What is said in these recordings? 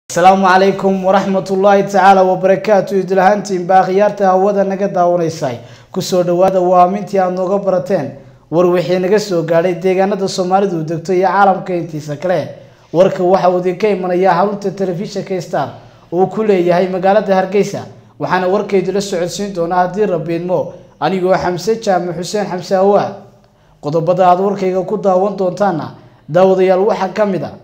asalaamu calaykum waraxmat ullaahi tacaala wabarakaatu idlahaantiinba akhyaarta hawada naga daawanaysay kusoo dhawaada waa amintii aada nooga barateen war wixii naga soo gaadhay deegaanada soomaalidu degto iyo caalamka intiisa kale warka waxa uu idinka imanayaa xarunta telefishinka star uu ku leeyahay magaalada hargeysa waxaana warkaydula socodsiin doonaa haddii rabiidmo anigoo xamse jaamac xuseen xamse awaa qodobada aada warkayga ku daawan doontaana daawadayaal waxaa ka mid a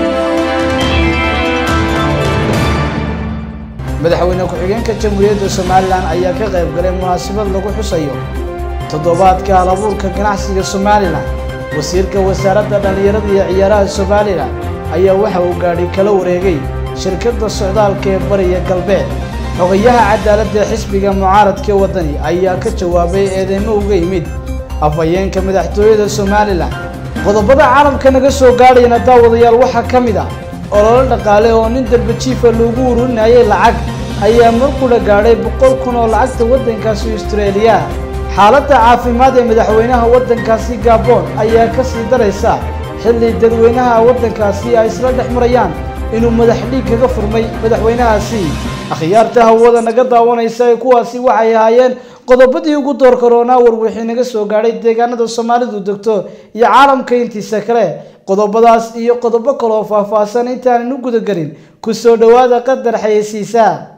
madaxweyne ku-xigeenka jamhuuriyadda somalilan ayaa ka qayb galay munaasabad lagu xusayo toddobaadka halabuurka ganacsiga somalilan wasiirka wasaaradda dhallinyarada iyo ciyaaraha somalilan ayaa waxa uu gaadhi kala wareegay shirkadda socdaalka ee bariya galbeed xogayaha cadaaladda ee xisbiga mucaaradka waddani ayaa ka jawaabay eedeymo uga yimid afhayeenka madaxtooyada somalilan qodobada caalamka naga soo gaadhayana daawadayaal waxaa ka mid ah ololo dhaqaale oo nin darbajiifa loogu ururinayay lacag ayaa markula gaadhay boqol kun oo lacagta waddankaasi austraeliya xaaladda caafimaad ee madaxweynaha waddankaasi gabon ayaa ka sii daraysa xilli dadweynaha waddankaasi ay isla dhex marayaan inuu madax dhiig kaga furmay madaxweynahaasi akhyaarta hawada naga daawanaysa ee kuwaasi waxay ahaayeen qodobadii ugu door karoonaa warwixii naga soo gaadhay deegaanada soomaalidu degto iyo caalamka intiisa kale qodobadaas iyo qodobo kaleoo faahfaahsan intaanan u gudagelin ku soo dhowaada qadar xayeysiisaa